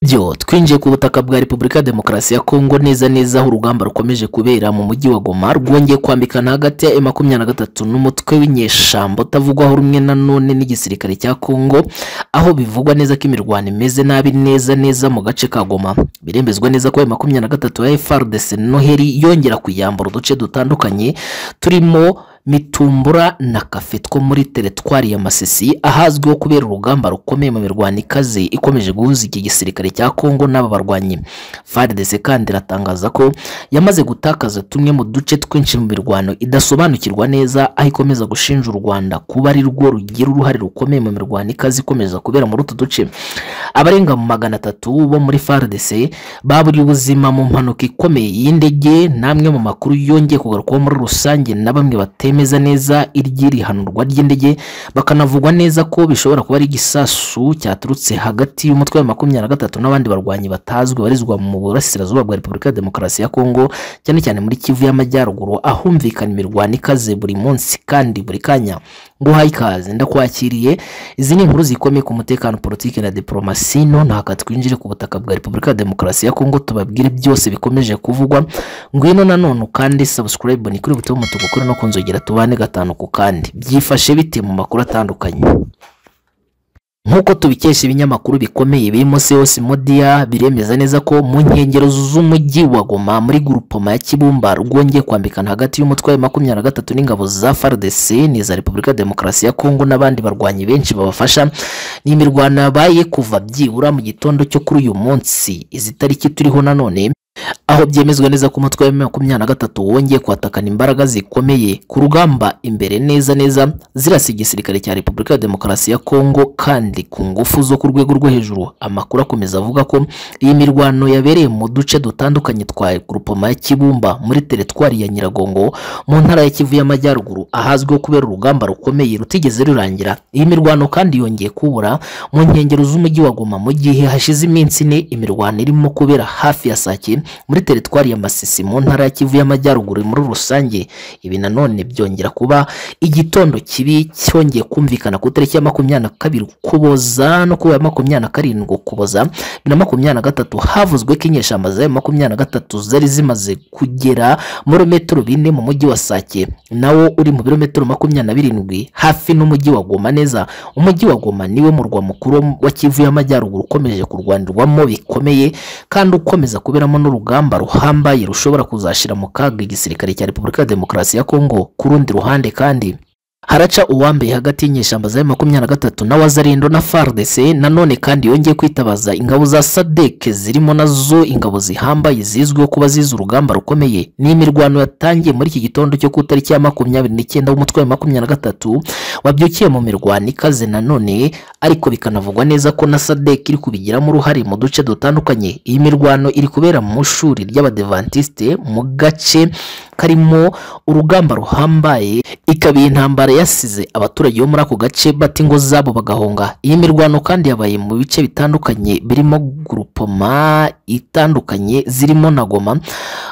byo twinjiye ku butaka bwa repubulika ya demokarasi ya kongo neza neza aho urugamba rukomeje kubera mu mujyi wa goma rwongeye kwambikana hagati ya e makumyabiri na gatatu n'umutwe w'inyeshyamba utavugwaho rumwe na none n'igisirikare cya kongo aho bivugwa neza ko imirwano imeze nabi neza neza mu gace ka goma birembezwa neza ko e makumyabiri na gatatu ya frdc noheli yongera kuyambura uduce dutandukanye turimo mitumbura na kafe two muri teretwari ya masisi ahazwiho kubera urugamba rukomeye mu mirwano ikaze ikomeje guhuza iki gisirikare cya kongo n'aba barwanyi frdc kandi iratangaza ko yamaze gutakaza tumwe mu duce twinshi mu mirwano idasobanukirwa neza aho ikomeza gushinja u rwanda kuba ari rwo rugira uruhare rukomeye mu mirwano ikaze ikomeza kubera muri utu duce abarenga mu magana atatu bo muri frdc baburiye ubuzima mu mpanuka ikomeye y'indege n'amwe mu makuru yongeye kugarukwaho muri rusange na bamwe batema bemeza neza iry'irihanurwa ry'indege bakanavugwa neza ko bishobora kuba ari igisasu cyaturutse hagati y'umutwe wa makumyabiri na gatatu n'abandi barwanyi batazwi barizwa mu burasirazuba bwa repubulika ya demokarasi ya kongo cyane cyane muri kivu y'amajyaruguru ahumvikana imirwano ikaze buri munsi kandi buri kanya nguhaye ikaze ndakwakiriye izi ni inkuru zikomeye ku mutekano politiki na diporomasi none haka twinjire ku butaka bwa repubulika ya demokarasi ya kongo tubabwire byose bikomeje kuvugwa ngwino nanone ukande sabusikarayibu ni kuri buto umutuku kuri no ku nzogera tubane gatanu ku kandi byifashe bite mu makuru atandukanye nk'uko tubikesha ibinyamakuru bikomeye birimo seosi modiya biremeza neza ko mu nkengero z'umujyi wa goma muri gurupoma ya kibumba rwongeye kwambikana hagati y'umutwe wa makumyabiri na gatatu n'ingabo za fardc n'iza repubulika ya demokarasi ya kongo n'abandi barwanyi benshi babafasha ni imirwano yabaye kuva byibura mu gitondo cyo kuri uyu munsi izi tariki turiho nanone aho byemezwa neza ko umutwe wa makumyabiri na gatatu wongeye kwatakana imbaraga zikomeye ku rugamba imbere neza neza zirasa igisirikare cya repubulika ya demokarasi ya kongo kandi ku ngufu zo ku rwego rwo hejuru amakuru akomeza avuga ko iyi mirwano yabereye mu duce dutandukanye twa grupoma ya kibumba muri teretwari ya nyiragongo mu ntara ya kivu y'amajyaruguru ahazwiho kubera urugamba rukomeye rutigeze rurangira iyi mirwano kandi yongeye kubura mu nkengero z'umujyi wa goma mu gihe hashize iminsi ine imirwano irimo kubera hafi ya sake muri teritwari ya masisi mu ntara ya kivu y'amajyaruguru muri rusange ibi nanone byongera kuba igitondo kibi cyongeye kumvikana ku itariki ya makumyabiri na kabiri ukuboza no kuba ya makumyabiri na karindwi ukuboza bibiri na makumyabiri na gatatu havuzwe ko inyeshyamba za makumyabiri na gatatu zari zimaze kugera muri metero bine mu mujyi wa sake nawo uri mu birometero makumyabiri na birindwi hafi n'umujyi wa goma neza umujyi wa goma niwe murwa mukuru wa kivu y'amajyaruguru ukomeje kurwanirwamo bikomeye kandi ukomeza kuberamo n'urugamba ruhambaye rushobora kuzashyira mu kaga igisirikare cya repubulika ya demokarasi ya kongo ku rundi ruhande kandi haraca uwambaye hagati y'inyeshyamba za makumyabiri na gatatu na wazarindo na fardc nanone kandi yongeye kwitabaza ingabo za sadek zirimo nazo ingabo zihambaye zizwiho kuba zize urugamba rukomeye ni imirwano yatangiye muri iki gitondo cyo ku itariki ya makumyabiri n'icyenda w'umutwe wa makumyabiri na gatatu wabyukiye mu mirwano ikaze nanone ariko bikanavugwa neza ko na sadek iri kubigiramo uruhare mu duce dutandukanye iyi mirwano iri kubera mu ishuri ry'abadevantiste mu gace karimo urugamba ruhambaye ikaba iyi ntambara yasize abaturage bo muri ako gace bata ingo zabo bagahunga iyi mirwano kandi yabaye mu bice bitandukanye birimo gurupoma itandukanye zirimo na goma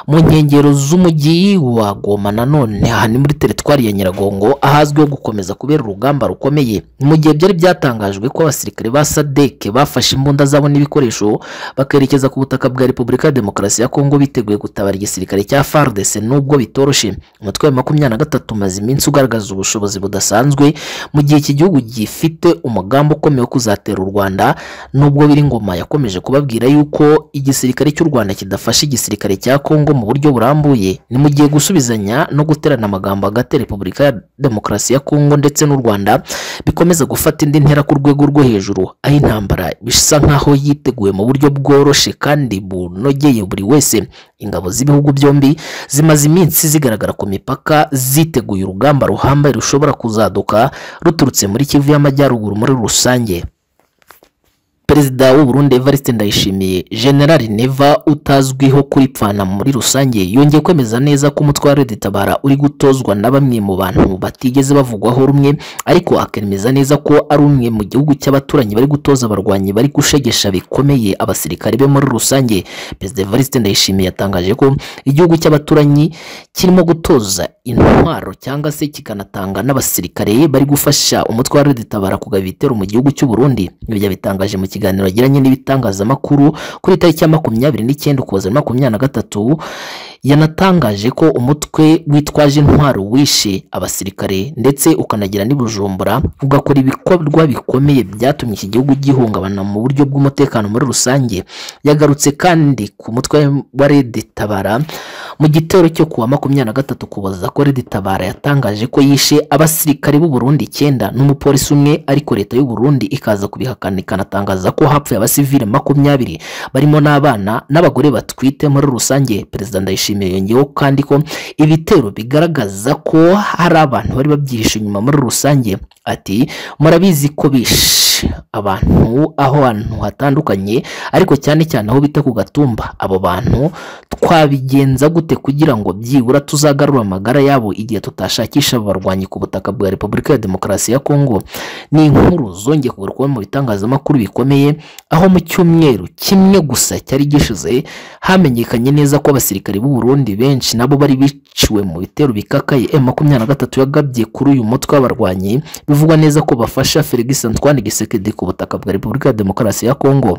mu nkengero z'umujyi wa goma nanone aha ni muri teritwari ya nyiragongo ahazwiho gukomeza kubera urugamba rukomeye mu gihe byari byatangajwe ko abasirikare ba sadeke bafashe imbunda zabo n'ibikoresho bakerekeza ku butaka bwa repubulika ya demokarasi ya kongo biteguye gutabara igisirikare cya fardc nubwo bitoroshe umutwe wa makumyabiri na gatatu umaze iminsi ugaragaza ubushobozi budasanzwe mu gihe iki gihugu gifite umugambi ukomeye wo kuzatera u rwanda nubwo biri ngoma yakomeje kubabwira yuko igisirikare cy'u rwanda kidafashe igisirikare cya kongo mu buryo burambuye ni mu gihe gusubizanya no guterana amagambo hagati ya repubulika ya demokarasi ya kongo ndetse n'u rwanda bikomeza gufata indi ntera ku rwego rwo hejuru aho intambara bisa nk'aho yiteguye mu buryo bworoshye kandi bunogeye buri wese ingabo z'ibihugu byombi zimaze iminsi zigaragara ku mipaka ziteguye urugamba ruhambaye rushobora kuzaduka ruturutse muri kivu y'amajyaruguru muri rusange perezida w'u Burundi Evariste Ndayishimiye General Neva utazwiho kuripfana muri rusange yongeye kwemeza neza ko umutwe wa Tabara uri gutozwa na bamwe mu bantu batigeze bavugwaho rumwe ariko akemeza neza ko ari umwe mu gihugu cy'abaturanyi bari gutoza abarwanyi bari gushegesha bikomeye abasirikare be muri rusange perezida Evariste Ndayishimiye yatangaje ko igihugu cy'abaturanyi kirimo gutoza intwaro cyangwa se kikanatanga n'abasirikare bari gufasha umutwe wa Tabara kugaba ibitero mu gihugu cy'u Burundi ibyo yabitangaje mu kiganiro yagiranye n'ibitangazamakuru kuri tariki ya makumyabiri n'icyenda ukuboza makumyabiri na gatatu yanatangaje ko umutwe witwaje intwaro wishe abasirikare ndetse ukanagira n'i Bujumbura ugakora ibikorwa bikomeye byatumye iki gihugu gihungabana mu buryo bw'umutekano muri rusange yagarutse kandi ku mutwe wa Red Tabara mu gitero cyo kuwa makumyabiri na gatatu kuboza ko Red Tabara yatangaje ko yishe abasirikare b'u Burundi icyenda n'umupolisi umwe ariko leta y'u Burundi ikaza kubihakana ikanatangaza ko hapfuye abasivile makumyabiri barimo n'abana n'abagore batwite muri rusange perezida ndayishimiye yongeyeho kandi ko ibitero bigaragaza ko hari abantu bari babyihishe inyuma muri rusange ati murabizi ko bishe abantu aho hantu hatandukanye ariko cyane cyane aho bita ku gatumba abo bantu twabigenza gute kugira ngo byibura tuzagarure amagara yabo igihe tutashakisha abarwanyi ku butaka bwa repubulika ya demokarasi ya kongo ni inkuru zongeye kugarukaho mu bitangazamakuru bikomeye aho mu cyumweru kimwe gusa cyari gishize hamenyekanye neza ko abasirikari b'u Burundi benshi nabo bari biciwe mu bitero bikakaye M makumyabiri na gatatu yagabye kuri uyu mutwe w'abarwanyi bivugwa neza ko bafasha Felix Antoine Gisekedi ku butaka bwa Repubulika ya Demokarasi ya Kongo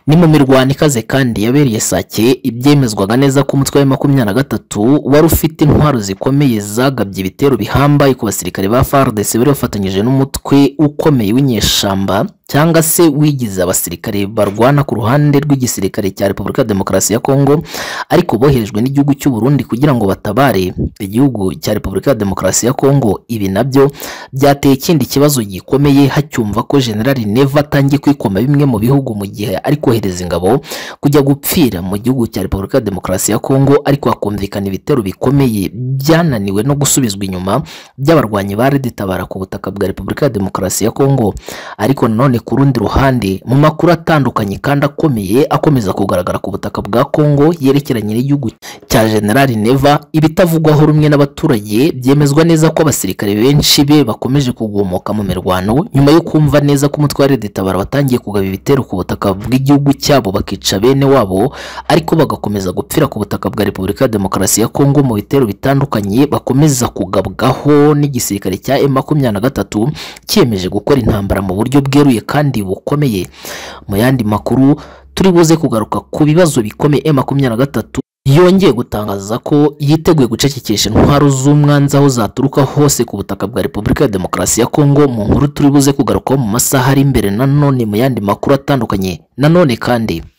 ni mu mirwano ikaze kandi yabereye sake ibyemezwaga neza ko umutwe wa makumyabiri na gatatu wari ufite intwaro zikomeye zagabye ibitero bihambaye ku basirikare ba FARDC bari bafatanyije n'umutwe ukomeye w'inyeshamba cyangwa se wigize abasirikare barwana ku ruhande rw'igisirikare cya Repubulika ya Demokarasi ya Kongo ariko boherejwe n'igihugu cy'u Burundi kugira ngo batabare igihugu cya Repubulika ya Demokarasi ya Kongo ibi nabyo byateye ikindi kibazo gikomeye hacyumva ko General Neva atangiye kwikoma bimwe mu bihugu mu gihe ari kohereza ingabo kujya gupfira mu gihugu cya Repubulika ya Demokarasi ya Kongo ariko hakumvikana ibitero bikomeye byananiwe no gusubizwa inyuma by'abarwanyi ba Red Tabara ku butaka bwa Repubulika ya Demokarasi ya Kongo ariko nanone ku rundi ruhande mu makuru atandukanye kandi akomeye akomeza kugaragara ku butaka bwa Kongo yerekeranye n'igihugu cya General Neva ibitavugwaho rumwe n'abaturage byemezwa neza ko abasirikare benshi be bakomeje kugomoka mu mirwano nyuma yo kumva neza ko umutwe wa Red Tabara watangiye kugaba ibitero ku butaka bw'igihugu cyabo bakica bene wabo ariko bagakomeza gupfira ku butaka bwa Repubulika ya Demokarasi ya Kongo mu bitero bitandukanye bakomeza kugabwaho n'igisirikare cya M makumyabiri na gatatu cyiyemeje gukora intambara mu buryo bweruye kandi bukomeye mu yandi makuru turi buze kugaruka ku bibazo bikomeye M makumyabiri na gatatu yongeye gutangaza ko yiteguye gucecekesha intwaro z'umwanzi aho zaturuka hose ku butaka bwa Repubulika ya Demokarasi ya Kongo mu nkuru turi buze kugarukaho mu masaha ari imbere nanone mu yandi makuru atandukanye nanone kandi